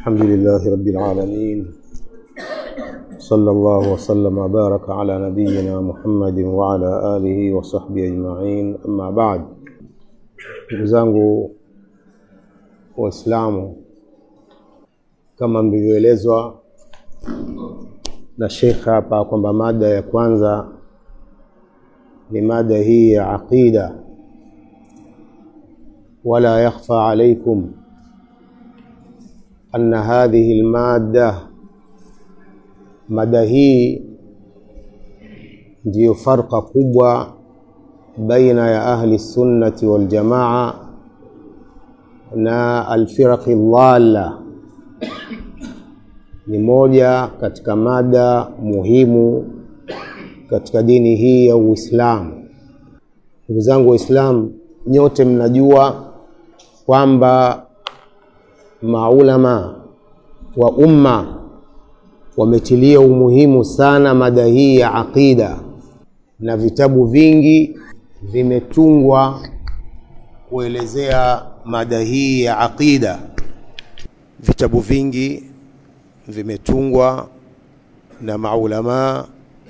الحمد لله رب العالمين صلى الله وسلم وبارك على نبينا محمد وعلى آله وصحبه أجمعين أما بعد ndugu zangu waislamu kama mlivyoelezwa na shekh hapa kwamba mada ya kwanza ni mada hii ya aqida wala yakhfa alaikum أن هذه المادة mada hii ndiyo farqa kubwa baina ya ahli sunnati wal jamaa na alfiraqi dhalla ni moja katika mada muhimu katika dini hii ya Uislamu. Ndugu zangu Waislamu, nyote mnajua kwamba maulama wa umma wametilia umuhimu sana mada hii ya aqida na vitabu vingi vimetungwa kuelezea mada hii ya aqida. Vitabu vingi vimetungwa na maulama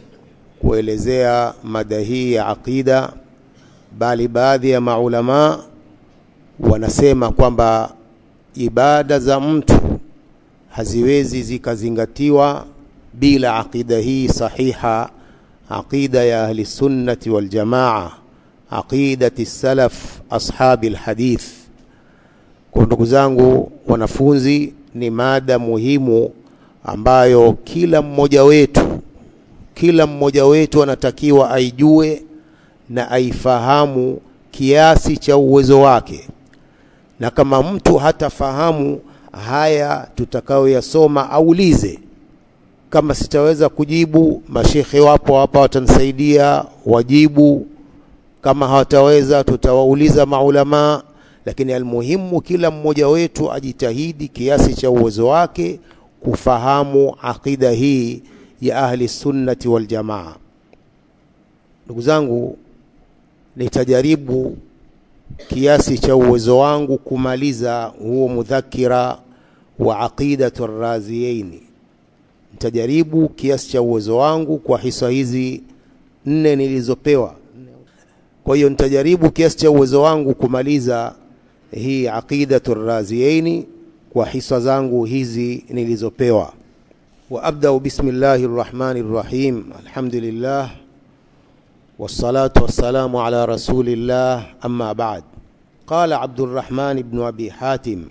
kuelezea mada hii ya aqida, bali baadhi ya maulama wanasema kwamba ibada za mtu haziwezi zikazingatiwa bila aqida hii sahiha, aqida ya ahli sunnati wal jamaa, aqidati salaf ashabi alhadith. Kwa ndugu zangu wanafunzi, ni mada muhimu ambayo kila mmoja wetu kila mmoja wetu anatakiwa aijue na aifahamu kiasi cha uwezo wake na kama mtu hatafahamu haya tutakayoyasoma aulize. Kama sitaweza kujibu, mashekhe wapo hapa watanisaidia wajibu. Kama hawataweza, tutawauliza maulamaa. Lakini almuhimu, kila mmoja wetu ajitahidi kiasi cha uwezo wake kufahamu aqida hii ya ahli sunnati wal jamaa. Ndugu zangu, nitajaribu kiasi cha uwezo wangu kumaliza huo mudhakira wa aqidatu raziyaini. Nitajaribu kiasi cha uwezo wangu kwa hisa hizi nne nilizopewa. Kwa hiyo nitajaribu kiasi cha uwezo wangu kumaliza hii aqidatu raziyaini kwa hisa zangu hizi nilizopewa. Wa abdau bismillahi rrahmani rrahim, alhamdulillah wassalatu wassalamu ala rasulillah amma ba'd. قال عبد الرحمن بن أبي حاتم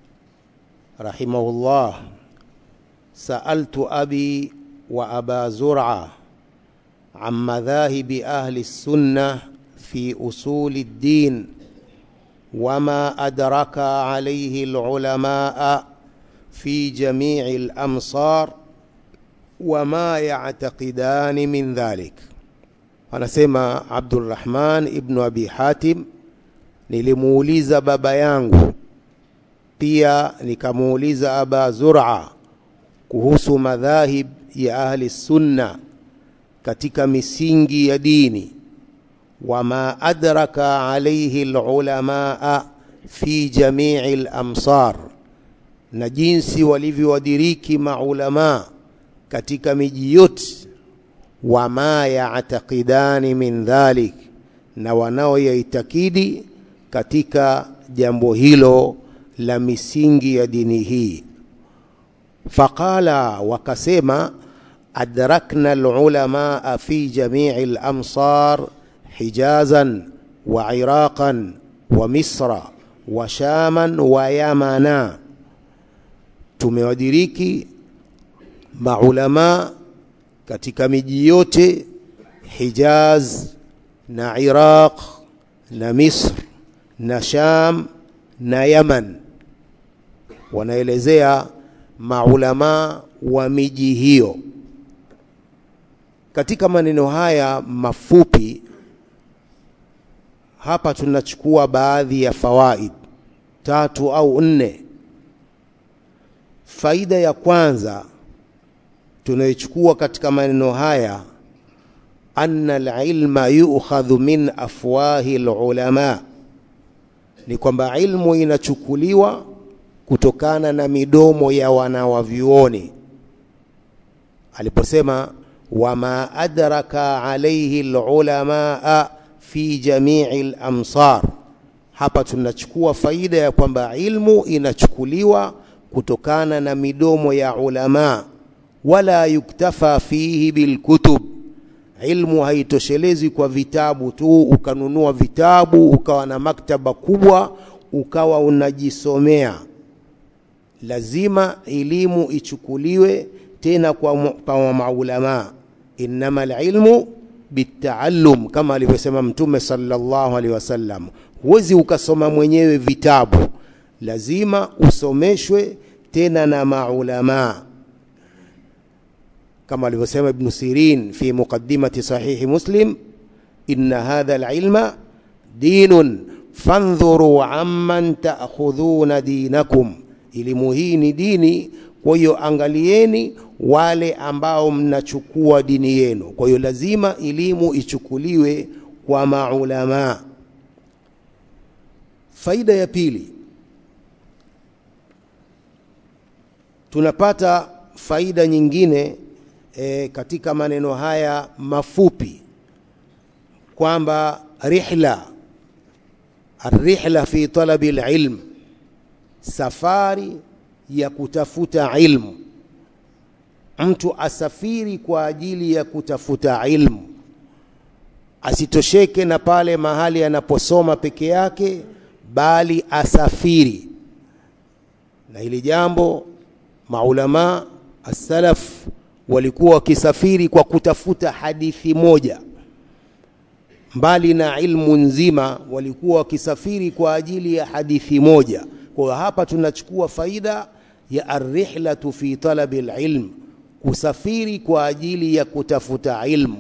رحمه الله سألت أبي وأبا زرعة عن مذاهب أهل السنة في أصول الدين وما أدرك عليه العلماء في جميع الأمصار وما يعتقدان من ذلك أنا سمع عبد الرحمن ابن أبي حاتم nilimuuliza baba yangu pia nikamuuliza aba zur'a kuhusu madhahib ya ahli sunna katika misingi ya dini wama adraka alayhi alulamaa fi jamii lamsar na jinsi walivyowadiriki maulamaa katika miji yote wama yataqidani min dhalik na wanaoyaitakidi katika jambo hilo la misingi ya dini hii. Faqala, wakasema adrakna alulamaa fi jamii alamsar hijazan wa iraqan wa misra wa shaman wa yamana, tumewadiriki maulamaa katika miji yote Hijaz na Iraq na Misr na Sham na Yaman. Wanaelezea maulama wa miji hiyo. Katika maneno haya mafupi hapa tunachukua baadhi ya fawaid tatu au nne. Faida ya kwanza tunayochukua katika maneno haya anna alilma yu'khadhu min afwahi alulama ni kwamba ilmu inachukuliwa kutokana na midomo ya wanawavyuoni aliposema wama adraka alaihi lulamaa fi jamii lamsar hapa tunachukua faida ya kwamba ilmu inachukuliwa kutokana na midomo ya ulama wala yuktafa fihi bilkutub ilmu haitoshelezi kwa vitabu tu ukanunua vitabu ukawa na maktaba kubwa ukawa unajisomea lazima elimu ichukuliwe tena kwa, kwa maulama innama alilmu bitaallum kama alivyosema mtume sallallahu alaihi wasallam huwezi ukasoma mwenyewe vitabu lazima usomeshwe tena na maulama kama alivyosema ibn sirin fi muqaddimati sahihi muslim inna hadha alilma dinun fandhuru amman ta'khudhuna dinakum elimu hii ni dini kwa hiyo angalieni wale ambao mnachukua dini yenu kwa hiyo lazima elimu ichukuliwe kwa maulama faida ya pili tunapata faida nyingine e, katika maneno haya mafupi kwamba rihla الرحلة في طلب العلم safari ya kutafuta ilmu mtu asafiri kwa ajili ya kutafuta ilmu asitosheke na pale mahali anaposoma peke yake bali asafiri na hili jambo maulama as-salaf walikuwa wakisafiri kwa kutafuta hadithi moja mbali na ilmu nzima walikuwa wakisafiri kwa ajili ya hadithi moja kwa hapa tunachukua faida ya arrihlatu fi talabi alilm kusafiri kwa ajili ya kutafuta ilmu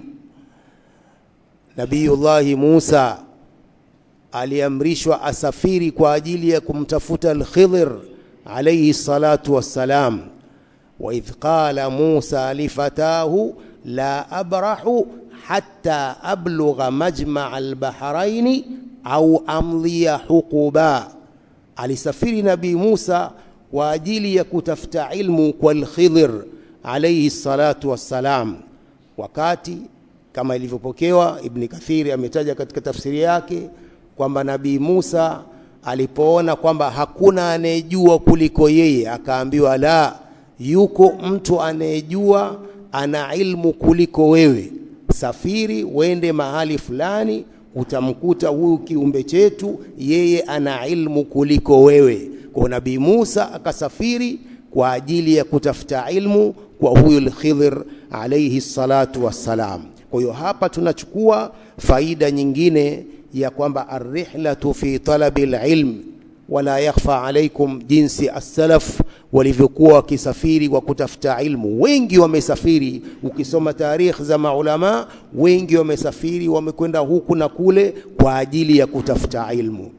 nabiyullahi Musa aliamrishwa asafiri kwa ajili ya kumtafuta al-Khidr alayhi salatu wassalam wa idh qala Musa lifatahu la abrahu hatta ablugha majma' al-bahrain au amdhiya huquba alisafiri nabii Musa kwa ajili ya kutafuta ilmu kwa al-Khidr alayhi salatu wassalam wakati kama ilivyopokewa Ibn Kathiri ametaja katika tafsiri yake kwamba nabii Musa alipoona kwamba hakuna anayejua kuliko yeye akaambiwa la yuko mtu anayejua ana ilmu kuliko wewe safiri wende mahali fulani utamkuta huyu kiumbe chetu yeye ana ilmu kuliko wewe kwa nabii Musa akasafiri kwa ajili ya kutafuta ilmu kwa huyu al-Khidr alayhi salatu wassalam kwa hiyo hapa tunachukua faida nyingine ya kwamba arrihlatu fi talabi alilm wala yakhfa alaikum jinsi as-salaf walivyokuwa wakisafiri kwa kutafuta ilmu wengi wamesafiri ukisoma tarikh za maulama wengi wamesafiri wamekwenda huku na kule kwa ajili ya kutafuta ilmu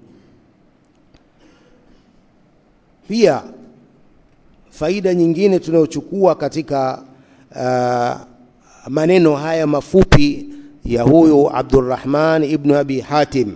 pia faida nyingine tunayochukua katika uh, maneno haya mafupi ya huyu Abdurrahman ibn Abi Hatim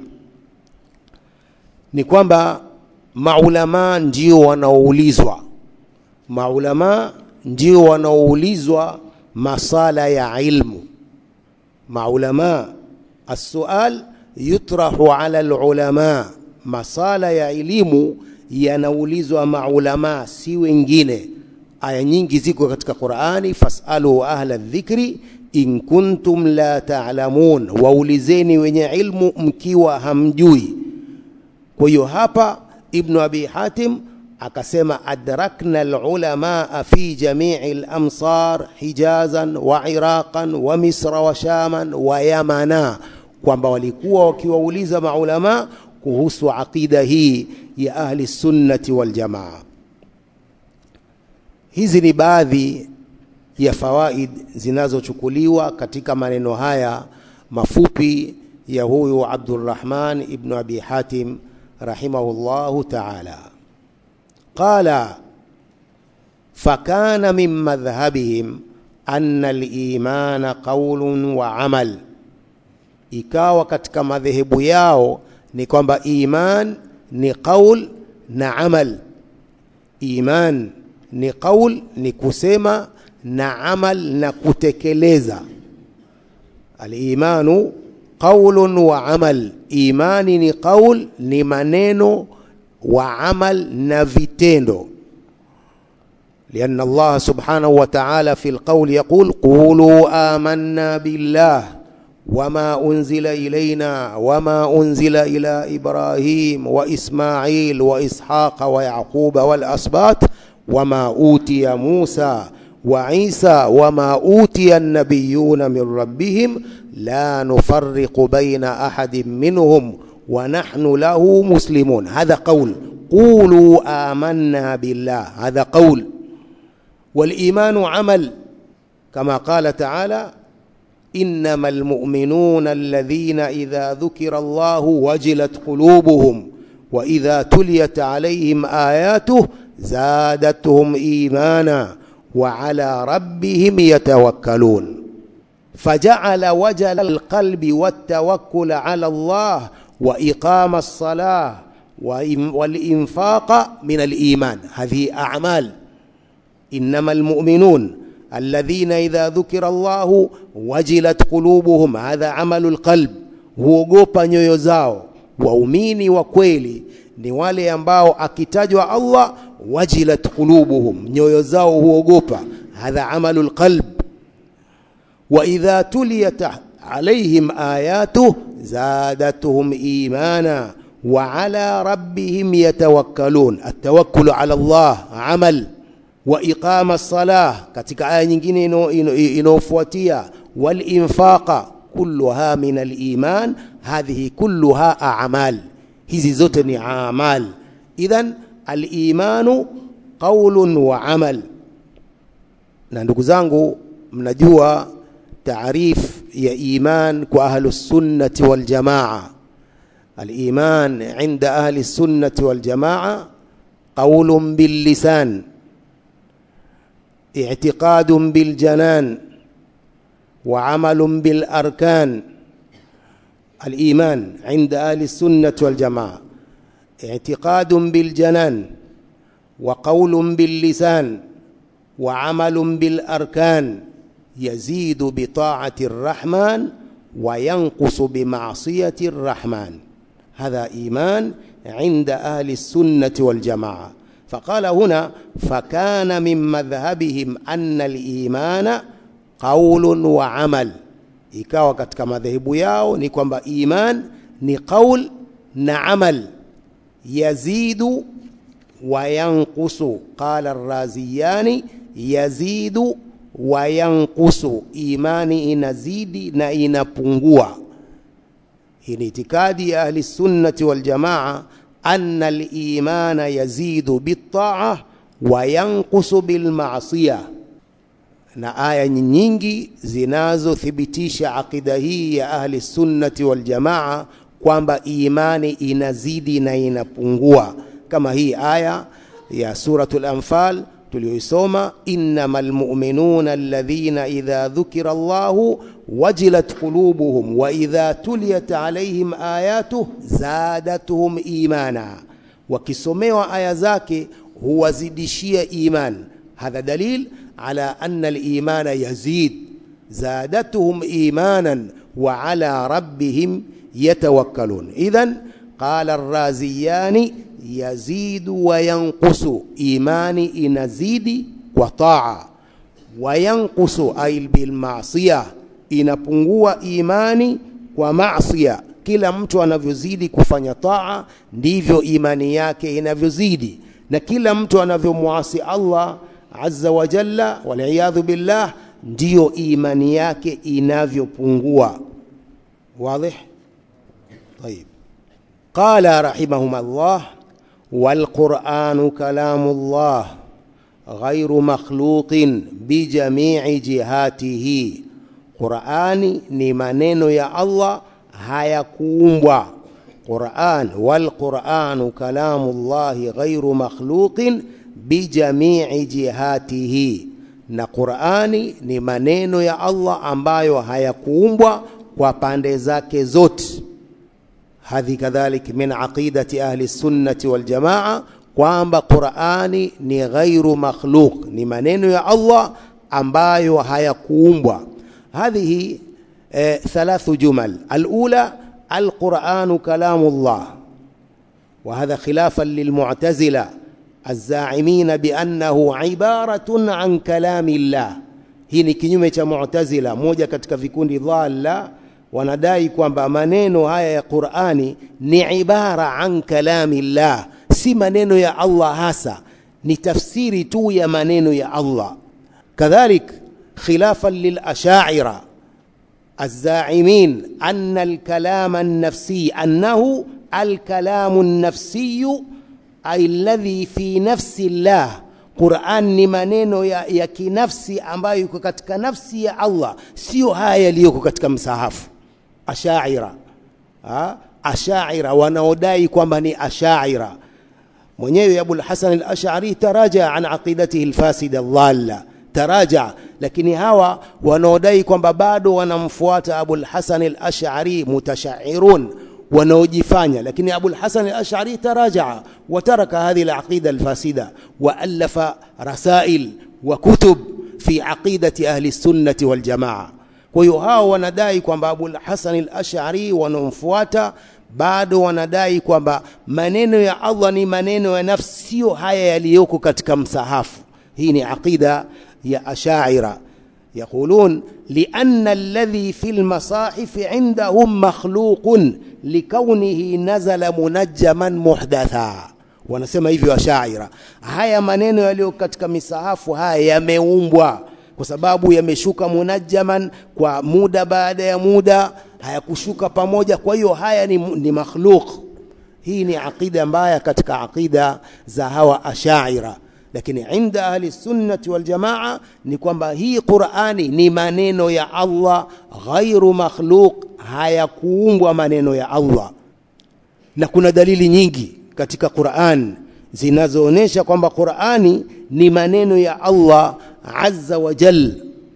ni kwamba maulama ndio wanaoulizwa maulama ndio wanaoulizwa masala ya ilmu maulama السؤال يطرح على العلماء masala ya elimu yanaulizwa maulama si wengine aya nyingi ziko katika Qur'ani fasalu ahla dhikri in kuntum la ta'lamun waulizeni wenye ilmu mkiwa hamjui kwa hiyo hapa ibnu abi hatim akasema adrakna alulamaa fi jamii al-amsar hijazan wa iraqan wa misra wa shaman wa yamana kwamba walikuwa wakiwauliza maulama kuhusu aqida hii ya ahli sunnati wal jamaa hizi ni baadhi ya fawaid zinazochukuliwa katika maneno haya mafupi ya huyu Abdurrahman ibn Abi Hatim rahimahullahu ta'ala qala fakana min madhhabihim anna al-imana qawlun wa amal ikawa katika madhehebu yao ni kwamba iman ni qaul na amal iman ni qaul ni kusema na amal na kutekeleza alimanu qaulun wa amal imani ni qaul ni maneno wa amal na vitendo لأن الله سبحانه وتعالى في القول يقول قولوا آمنا بالله وما أنزل إلينا وما أنزل إلى إبراهيم وإسماعيل وإسحاق ويعقوب والأسباط وما أوتي موسى وعيسى وما أوتي النبيون من ربهم لا نفرق بين أحد منهم ونحن له مسلمون هذا قول قولوا آمنا بالله هذا قول والإيمان عمل كما قال تعالى إنما المؤمنون الذين إذا ذكر الله وجلت قلوبهم وإذا تليت عليهم آياته زادتهم إيمانا وعلى ربهم يتوكلون فجعل وجل القلب والتوكل على الله وإقام الصلاة والإنفاق من الإيمان هذه أعمال إنما المؤمنون الذين إذا ذكر الله وجلت قلوبهم هذا عمل القلب huogopa nyoyo zao waumini wa kweli ni wale ambao akitajwa Allah wajilat qulubuhum nyoyo zao huogopa hadha amalu lqalb wa idha tuliyat alaihim ayatuh zadatuhum imana wa ala rabbihim yatawakkalun atawakkulu ala Allah amal wa iqama salah katika aya nyingine inayofuatia wal infaqa kulluha min al iman hadhihi kulluha a'mal hizi zote ni amal idhan al imanu qaulun wa amal na ndugu zangu mnajua taarif ya iman kwa ahlus sunnati wal jamaa al iman inda ahli sunnati wal jamaa qaulun bil lisan اعتقاد بالجنان وعمل بالاركان الايمان عند اهل السنه والجماعه اعتقاد بالجنان وقول باللسان وعمل بالاركان يزيد بطاعه الرحمن وينقص بمعصيه الرحمن هذا ايمان عند اهل السنه والجماعه فقال هنا فكان من مذهبهم أن الإيمان قول وعمل ikawa katika madhehebu yao ni kwamba iman ni qaul na amal yazidu wa yanqusu qala arraziyani yazidu wa yanqusu imani inazidi na inapungua hii ni itikadi ya ahli sunnati wal jamaa أن الإيمان يزيد بالطاعة وينقص بالمعصية na aya nyingi zinazothibitisha aqida hii ya ahli sunnati wal jamaa kwamba imani inazidi na inapungua kama hii aya ya suratul anfal tuliyoisoma innamal mu'minuna alladhina idha dhukira Allahu wajilat qulubuhum wa idha tuliyat alaihim ayatuh zadatuhum imana wakisomewa aya zake huwazidishia iman hadha dalil ala anna al-imana yazid zadatuhum imanan wa ala rabbihim yatawakkalun idhan qala ar-raziyani yazidu wa yanqusu imani inazidi kwa taa wa yanqusu ay bil ma'siyah inapungua imani kwa maasiya kila mtu anavyozidi kufanya taa ndivyo imani yake inavyozidi na kila mtu anavyomwasi Allah azza wa jalla waliyadhu billah ndiyo imani yake inavyopungua wazi طيب قال رحمهما الله والقرآن كلام الله غير مخلوق بجميع جهاته Qur'ani ni maneno ya Allah hayakuumbwa. Qur'an wal Qur'anu kalamullahi ghairu makhluqin bijamii jihatihi, na Qur'ani ni maneno ya Allah ambayo hayakuumbwa kwa pande zake zote. Hadhi kadhalik min aqidati ahli sunnati wal jamaa kwamba Qur'ani ni ghairu makhluq ni maneno ya Allah ambayo hayakuumbwa hadhihi eh, thalathu jumal alula القرآن كلام الله وهذا خلافا للمعتزلة الزاعمين بأنه عبارة عن كلام الله hii ni kinyume cha mu'tazila moja katika vikundi dhalla wanadai kwamba maneno haya ya Qur'ani ni ibara an kalami llah si maneno ya Allah hasa ni tafsiri tu ya maneno ya Allah kadhalik khilafan lil asha'ira الزاعمين أن الكلام النفسي أنه الكلام النفسي أي الذي في نفس الله Qur'an ni maneno ya, ya kinafsi ambayo yuko katika nafsi ya Allah, sio haya yaliyoko katika msahafu. Ashaira ha? Ashaira wanaodai kwamba ni ashaira. Mwenyewe Abul Hasan al-Ash'ari taraja an aqidatihi al-fasida dhalla taraja, lakini hawa wanaodai kwamba bado wanamfuata Abul Hasan al-Ash'ari mutashairun wanaojifanya lakini Abul Hasan al-Ash'ari taraja wataraka hadhihi al-aqida al-fasida wa alafa rasail wa kutub fi aqidati ahli sunnati wal jamaa. Kwa hiyo hao wanadai kwamba Abul Hasan al-Ash'ari wanaomfuata bado wanadai kwamba maneno ya Allah ni maneno ya nafsi, sio haya yaliyoko katika msahafu. Hii ni aqida ya Ashaira. يقولون لأن الذي في المصاحف عندهم مخلوق لكونه نزل منجما محدثا wanasema hivyo ashaira haya maneno yaliyo katika misahafu haya yameumbwa kwa sababu yameshuka munajjaman kwa muda baada ya muda hayakushuka pamoja kwa hiyo haya ni, ni makhluq hii ni aqida mbaya katika aqida za hawa ashaira lakini inda ahli sunnati wal jamaa ni kwamba hii Qur'ani ni maneno ya Allah ghairu makhluq hayakuumbwa maneno ya Allah na kuna dalili nyingi katika Qur'an zinazoonyesha kwamba Qur'ani ni maneno ya Allah azza wa jal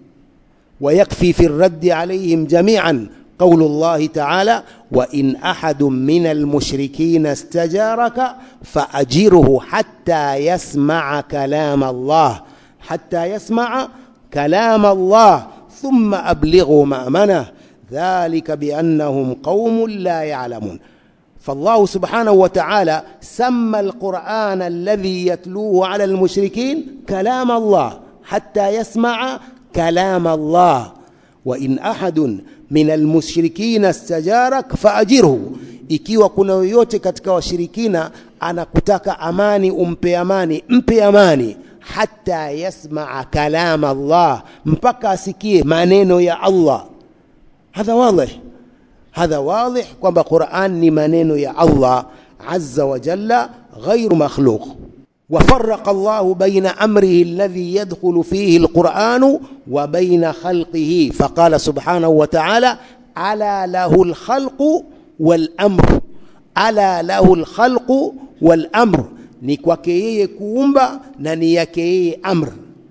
ويكفي في الرد عليهم جميعا قول الله تعالى وإن أحد من المشركين استجارك فأجره حتى يسمع كلام الله حتى يسمع كلام الله ثم أبلغه مأمنه ذلك بأنهم قوم لا يعلمون فالله سبحانه وتعالى سمى القرآن الذي يتلوه على المشركين كلام الله حتى يسمع كلام الله وإن أحد min almushrikina stajarak faajirhu, ikiwa kuna yoyote katika washirikina anakutaka amani, umpe amani, mpe amani, hata yasmaa kalam Allah, mpaka asikie maneno ya Allah. Hadha wadih, hadha wadih kwamba Qur'an ni maneno ya Allah azza wa jalla, ghairu makhluq. وفرق الله بين أمره الذي يدخل فيه القرآن وبين خلقه فقال سبحانه وتعالى ألا له الخلق والأمر ألا له الخلق والأمر نكوكيه كومبا ننيكيه أمر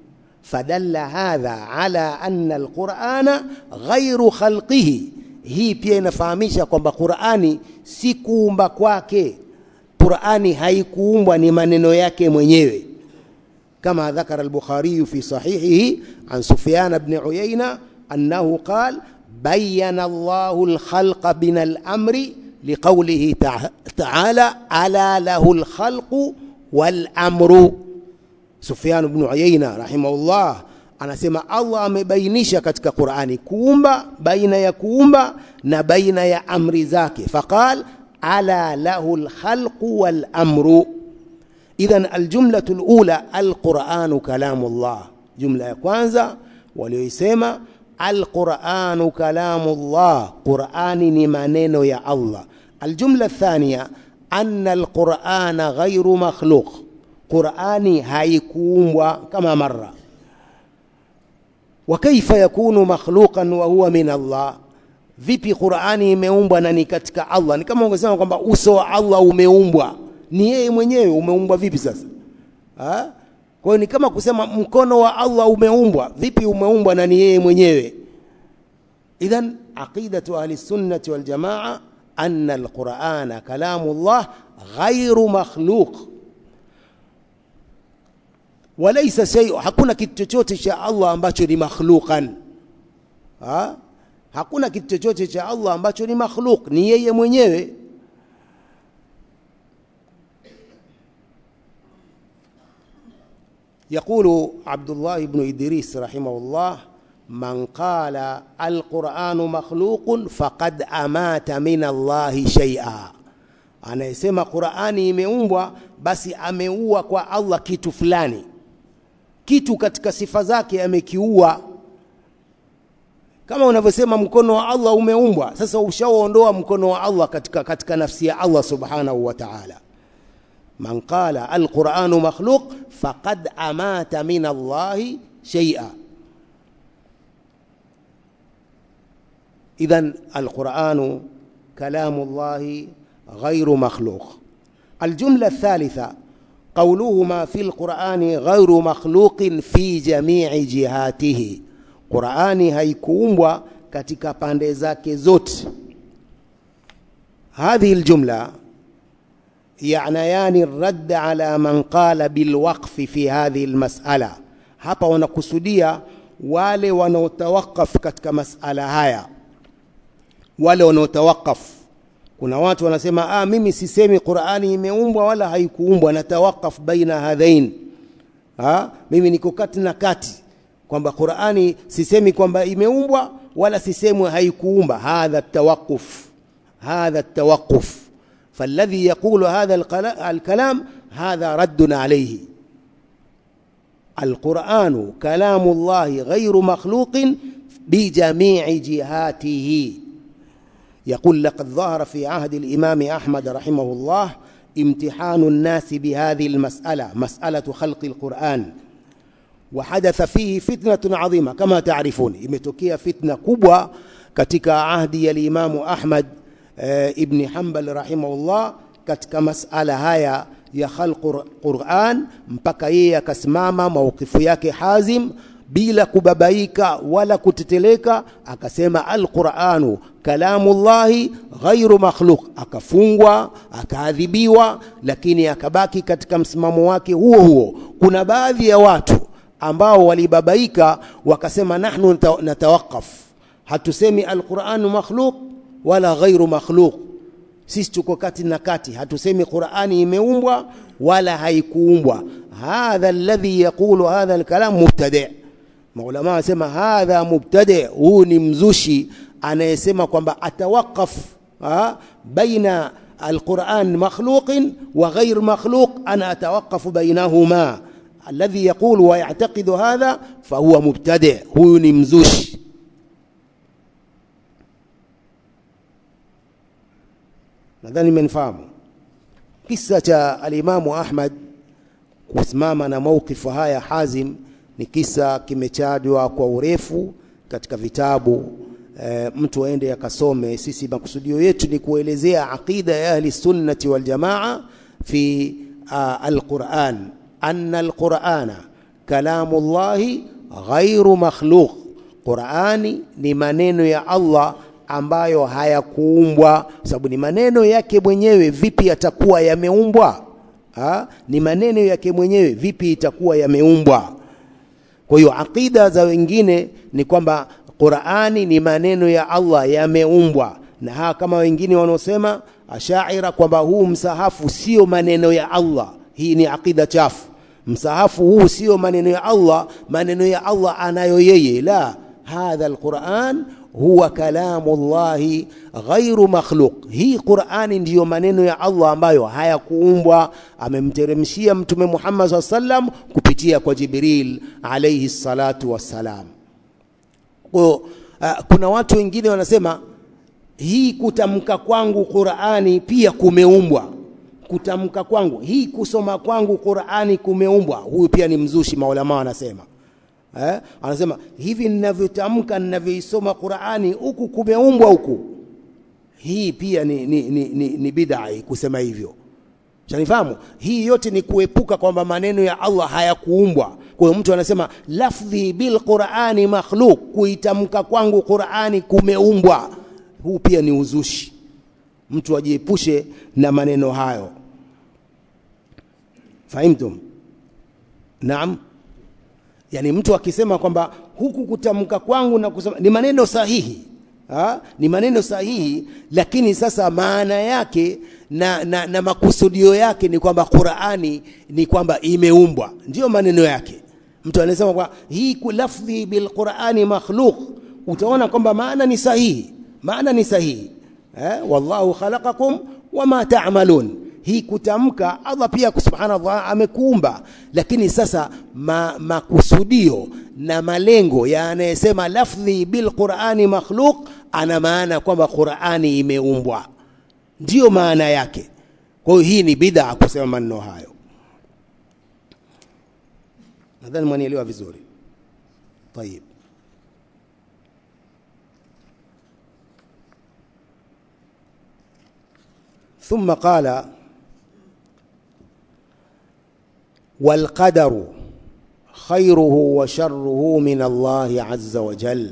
فدل هذا على أن القرآن غير خلقه hii pia inafahamisha kwamba Qur'ani si kuumba kwake Qur'ani haikuumbwa ni maneno yake mwenyewe kama dhakara al-Bukhari fi sahihihi an Sufyan ibn Uyayna annahu qala bayyana Allahu al-khalqa bin al-amri liqawlihi ta'ala ala lahu al-khalqu wal-amru Sufyan ibn Uyayna rahimahullah anasema Allah amebainisha katika Qur'ani kuumba baina ya kuumba na baina ya amri zake faqala على له الخلق والأمر إذا الجملة الأولى القرآن كلام الله جملة كwanza walioisema القرآن كلام الله قرآن ni maneno ya Allah الجملة الثانية أن القرآن غير مخلوق قرآني haikuumbwa kama مرة وكيف يكون مخلوقا وهو من الله vipi Qur'ani imeumbwa na ni katika Allah? Ni kama ungesema kwamba uso wa Allah umeumbwa, ni yeye mwenyewe. Umeumbwa vipi sasa? Ha? Kwa hiyo ni kama kusema mkono wa Allah umeumbwa. Vipi umeumbwa na ni yeye mwenyewe? Idhan aqidatu ahli sunnati wal jamaa anna alqur'ana kalamullah ghairu makhluq walaisa shay hakuna kitu chochote cha Allah ambacho ni makhluqan ha? hakuna kitu chochote cha Allah ambacho ni makhluk ni yeye mwenyewe يقول عبد الله بن إدريس رحمه الله من قال القرآن مخلوق فقد أمات من الله شيئا anayesema Qur'ani imeumbwa basi ameua kwa Allah kitu fulani kitu katika sifa zake amekiua kama unavyosema mkono wa Allah umeumbwa sasa ushaondoa mkono wa Allah katika katika nafsi ya Allah subhanahu wa ta'ala man qala alquranu makhluq faqad amata min Allahi shay'a idhan alquranu kalamu Allahi غير مخلوق الجملة الثالثة قولهما في القرآن غير مخلوق في جميع جهاته Qur'ani haikuumbwa katika pande zake zote هذه الجملة يعنيان الرد على من قال بالوقف في هذه المسألة hapa wanakusudia wale wanaotawakaf katika masala haya wale wanaotawakaf kuna watu wanasema ah mimi sisemi Qur'ani imeumbwa wala haikuumbwa natawakaf baina hadhain ha mimi niko kati na kati kwamba Qur'ani sisemi kwamba imeumbwa wala sisemwe haikuumba hadha tawaquf hadha tawaquf فالذي يقول هذا الكلام هذا رد عليه القرآن كلام الله غير مخلوق بجميع جهاته يقول لقد ظهر في عهد الإمام أحمد رحمه الله امتحان الناس بهذه المسألة مسألة خلق القرآن وحدث فيه فتنة عظيمة كما تعرفون imetokea fitna kubwa katika ahdi ya Imam Ahmad e, ibn Hanbal rahimahullah katika masala haya ya khalq Qur'an mpaka yeye akasimama maukifu yake hazim bila kubabaika wala kuteteleka akasema alquranu kalamullahi ghairu makhluq akafungwa akaadhibiwa lakini akabaki katika msimamo wake huo huo kuna baadhi ya watu ambao walibabaika wakasema nahnu natawakaf hatusemi alquranu makhluq wala ghairu makhluq sisi tuko kati na kati hatusemi qurani imeumbwa wala haikuumbwa hadha alladhi yaqulu hadha alkalam mubtadi' maulama wanasema hadha mubtadi huu ni mzushi anayesema kwamba atawakaf baina alquran makhluqin wa ghair makhluq ana atawakafu bainahuma alladhi yaqulu wa ya'taqidu hadha fahuwa mubtadi huyu ni mzushi nadhani mmenifahamu kisa cha alimamu Ahmad kusimama na maukifu haya Hazim ni kisa kimechadwa kwa urefu katika vitabu e, mtu aende akasome sisi makusudio yetu ni kuelezea aqida ya ahli sunnati wal jamaa fi alquran anna alqurana kalamullahi ghairu makhluq qurani ni maneno ya Allah ambayo hayakuumbwa sababu ni maneno yake mwenyewe vipi yatakuwa yameumbwa ha? ni maneno yake mwenyewe vipi itakuwa yameumbwa kwa hiyo aqida za wengine ni kwamba Qur'ani ni maneno ya Allah yameumbwa, na haa kama wengine wanaosema ashaira kwamba huu msahafu sio maneno ya Allah. Hii ni aqida chafu. Msahafu huu sio maneno ya Allah, maneno ya Allah anayo yeye. La, hadha alquran huwa kalamu llahi ghairu makhluq. Hii Qur'ani ndiyo maneno ya Allah ambayo hayakuumbwa, amemteremshia Mtume Muhammad SAW sallam kupitia kwa Jibril alayhi salatu wassalam. Kwa uh, kuna watu wengine wanasema hii kutamka kwangu Qur'ani pia kumeumbwa. Kutamka kwangu hii kusoma kwangu Qur'ani kumeumbwa. Huyu pia ni mzushi, maulama wanasema eh? Anasema hivi ninavyotamka ninavyoisoma Qur'ani huku kumeumbwa huku. Hii pia ni, ni, ni, ni, ni bid'a kusema hivyo. Shanifahamu? Hii yote ni kuepuka kwamba maneno ya Allah hayakuumbwa. Kwa hiyo mtu anasema lafdhi bil Qur'ani makhluq, kuitamka kwangu Qur'ani kumeumbwa. Huu pia ni uzushi. Mtu ajiepushe na maneno hayo. Fahimtum? naam yani mtu akisema kwamba huku kutamka kwangu na kusema ni maneno sahihi ha? ni maneno sahihi lakini sasa maana yake na, na, na makusudio yake ni kwamba Qur'ani ni kwamba imeumbwa ndiyo maneno yake mtu anasema kwa hii lafdhi bil Qur'ani makhluq utaona kwamba maana ni sahihi maana ni sahihi eh? wallahu khalaqakum wama ta'malun hii kutamka Allah pia subhanahu wa amekuumba lakini sasa ma, makusudio na malengo ya anayesema lafdhi bil Qur'ani makhluq ana maana kwamba Qur'ani imeumbwa ndiyo maana yake kwa hiyo hii ni bid'a kusema maneno hayo nadhani mwanielewa vizuri طيب ثم قال والقدر خيره وشره من الله عز وجل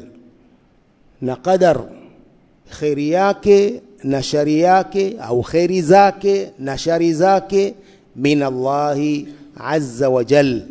na qadar kheri yake na shari yake au kheri zake na shari zake min Allahi azza wa jal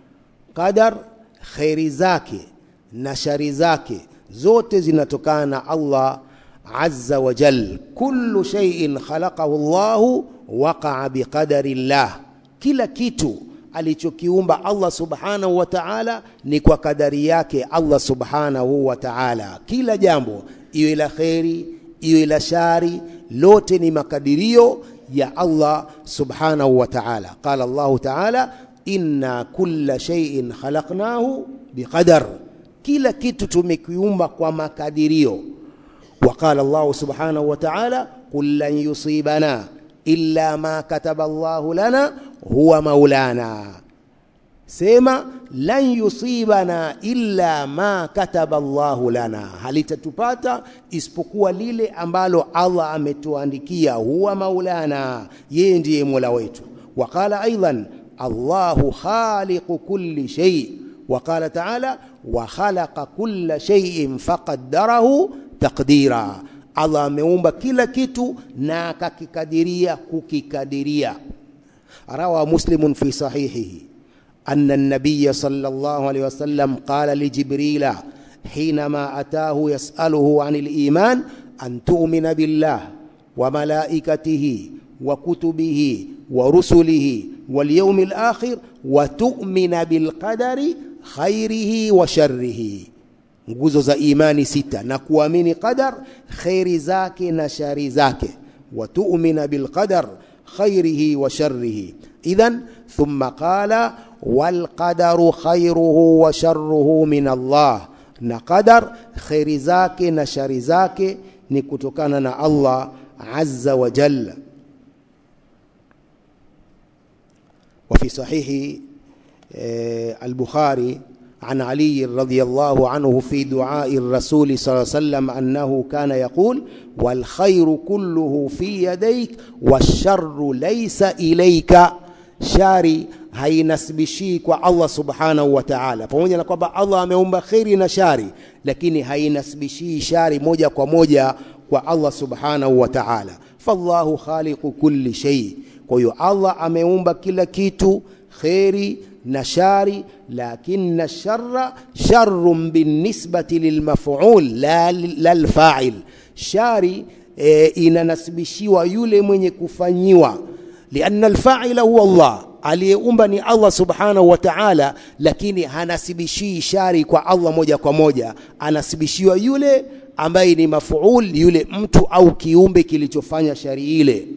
qadar kheri zake na shari zake zote zinatokana na Allah azza wa jal kullu shay'in khalaqahu Allahu waqa'a biqadari Allah kila kitu alichokiumba Allah subhanahu wa ta'ala ni kwa kadari yake Allah subhanahu wa ta'ala kila jambo iwe la kheri iwe la shari lote ni makadirio ya Allah subhanahu wa ta'ala qala Allah ta'ala inna kulla shay'in khalaqnahu biqadar kila kitu tumekiumba kwa makadirio وقال الله سبحانه وتعالى قل لن يصيبنا إلا ما كتب الله لنا huwa maulana sema lan yusibana illa ma kataba Allahu lana halitatupata isipokuwa lile ambalo Allah ametuandikia huwa maulana yeye ndiye mola wetu waqala aidan Allahu khaliqu kulli shay وقال تعالى وخلق كل شيء فقدره تقديرا Allah ameumba kila kitu na akakikadiria kukikadiria روى مسلم في صحيحه أن النبي صلى الله عليه وسلم قال لجبريل حينما أتاه يسأله عن الإيمان أن تؤمن بالله وملائكته وكتبه ورسله واليوم الآخر وتؤمن بالقدر خيره وشره nguzo za imani sita na kuamini qadar khairi zake na shari zake watu'mina bilqadar خيره وشره إذا ثم قال والقدر خيره وشره من الله نقدر خير زاك نشر زاك نكتكنا الله عز وجل وفي صحيح البخاري عن علي رضي الله عنه في دعاء الرسول صلى الله عليه وسلم أنه كان يقول والخير كله في يديك والشر ليس إليك shari hainasibishii kwa Allah subhanahu wa ta'ala, pamoja na kwamba Allah ameumba kheri na shari, lakini hainasibishii shari moja kwa moja kwa Allah subhanahu wa ta'ala. Fallahu khaliqu kulli shay, kwa hiyo Allah ameumba kila kitu kheri na shari, lakini sharra sharrun binisbati lilmaf'ul la lalfa'il. Shari e, inanasibishiwa yule mwenye kufanyiwa lianna alfa'ila huwa Allah, aliyeumba ni Allah subhanahu wa ta'ala, lakini hanasibishii shari kwa Allah moja kwa moja, anasibishiwa yule ambaye ni mafuul, yule mtu au kiumbe kilichofanya shari ile.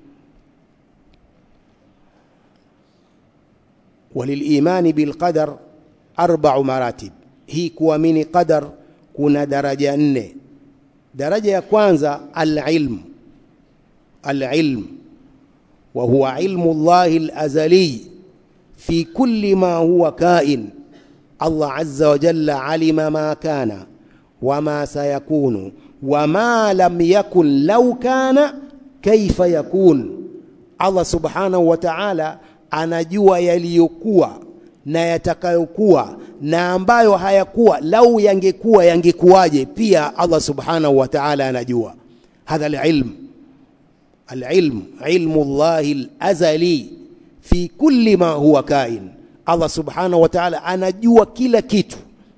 Walilimani bilqadar arba'u maratib, hii kuamini qadar kuna daraja nne. Daraja ya kwanza alilm, alilm وهو علم الله الأزلي في كل ما هو كائن الله عز وجل علم ما كان وما سيكون وما لم يكن لو كان كيف يكون الله سبحانه وتعالى anajua yaliyokuwa na yatakayokuwa na ambayo hayakuwa lau yangekuwa yangekuwaje pia Allah subhanahu wa ta'ala anajua hadha alilm العلم علم الله الأزلي في كل ما هو كائن Allah subhanahu wa ta'ala anajua kila kitu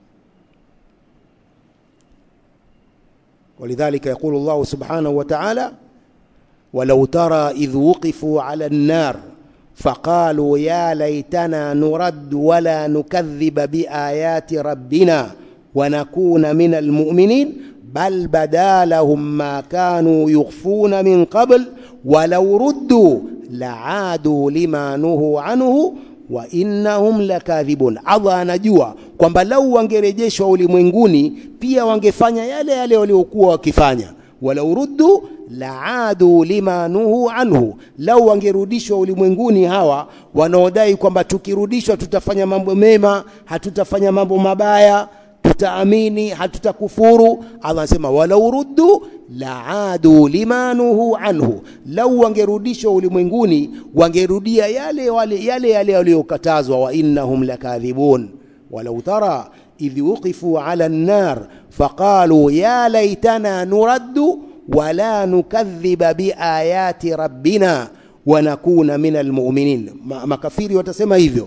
ولذلك يقول الله سبحانه وتعالى ولو ترى إذ وقفوا على النار فقالوا يا ليتنا نرد ولا نكذب بآيات ربنا ونكون من المؤمنين بل بدا لهم ما كانوا يخفون من قبل ولو ردوا لعادوا لما نهوا عنه wa innahum lakadhibun. Allah anajua kwamba lau wangerejeshwa ulimwenguni pia wangefanya yale yale waliokuwa wakifanya. walau ruddu laadu lima nuhu anhu, lau wangerudishwa ulimwenguni hawa wanaodai kwamba tukirudishwa tutafanya mambo mema, hatutafanya mambo mabaya, tutaamini, hatutakufuru. Allah anasema walau ruddu laadu limanuhu anhu, lau wangerudishwa ulimwenguni wangerudia yale wale yale yale waliokatazwa. wa innahum lakadhibun walau tara idh wuqifu ala an-nar faqalu ya laitana nuraddu wala nukadhiba biayati rabbina wa nakuna min almu'minin. Makafiri watasema hivyo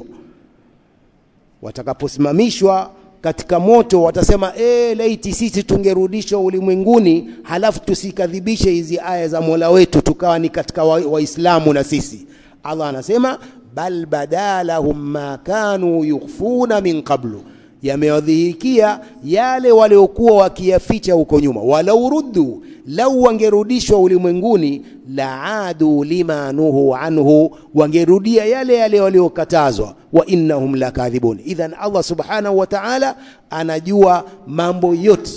watakaposimamishwa katika moto watasema e, laiti sisi tungerudishwa ulimwenguni halafu tusikadhibishe hizi aya za Mola wetu tukawa ni katika waislamu wa na sisi. Allah anasema bal badalahum ma kanu yukhfuna min qablu, yamewadhihikia yale waliokuwa wakiyaficha huko nyuma. walau ruddu, lau wangerudishwa ulimwenguni, laadu lima nuhu anhu, wangerudia yale yale waliokatazwa. wa innahum lakadhibun. Idhan Allah subhanahu wa ta'ala anajua mambo yote.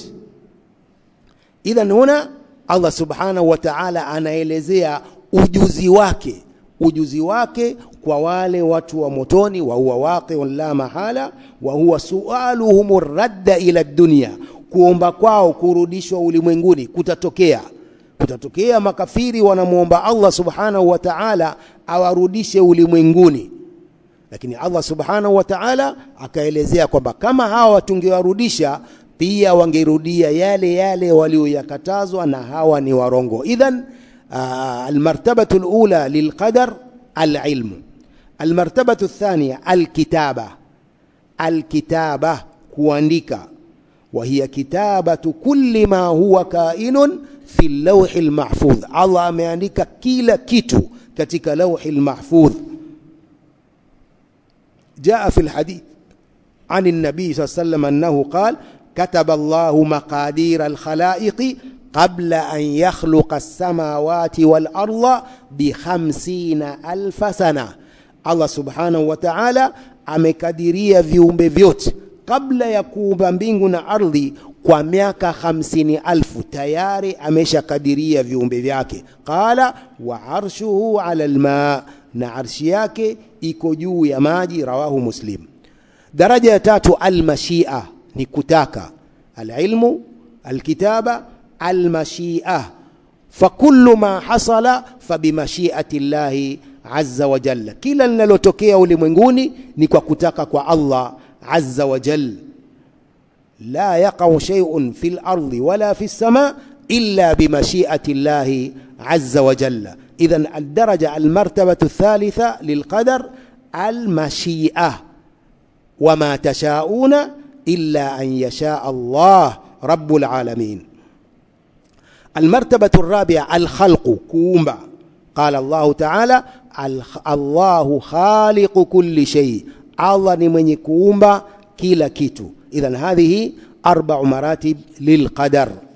Idhan huna Allah subhanahu wa ta'ala anaelezea ujuzi wake ujuzi wake kwa wale watu wa motoni, wa huwa waqi'un la mahala, wa huwa sualuhum radda ila dunya, kuomba kwao kurudishwa ulimwenguni kutatokea. Kutatokea makafiri wanamwomba Allah subhanahu wa ta'ala awarudishe ulimwenguni, lakini Allah subhanahu wa ta'ala akaelezea kwamba kama hawa tungewarudisha pia wangerudia yale yale walioyakatazwa, na hawa ni warongo. idhan آه المرتبة الأولى للقدر العلم المرتبة الثانية الكتابة الكتابة kuandika وهي كتابة كل ما هو كائن في اللوح المحفوظ Allah ameandika kila kitu katika لوح المحفوظ جاء في الحديث عن النبي صلى الله عليه وسلم أنه قال كتب الله مقادير الخلائق قبل أن يخلق السماوات والأرض بخمسين ألف سنة الله سبحانه وتعالى amekadiria viumbe vyote kabla ya kuumba mbingu na ardhi kwa miaka hamsini alfu tayari ameshakadiria viumbe vyake qala wa arshuhu ala lma na arshi yake iko juu ya maji rawahu muslim daraja ya tatu almashia ni kutaka alilmu alkitaba المشيئة فكل ما حصل فبمشيئة الله عز وجل kila linalotokea ulimwenguni ni kwa kutaka kwa Allah azza wa jal la yaqau shay'un fil ardi wala fis sama illa bimashi'ati Allah azza wa jalla idhan الدرجة المرتبة الثالثة للقدر المشيئة وما تشاءون إلا أن يشاء الله رب العالمين المرتبة الرابعة الخلق كومبا قال الله تعالى الله خالق كل شيء الله نمني كومبا كلا كيتو إذن هذه أربع مراتب للقدر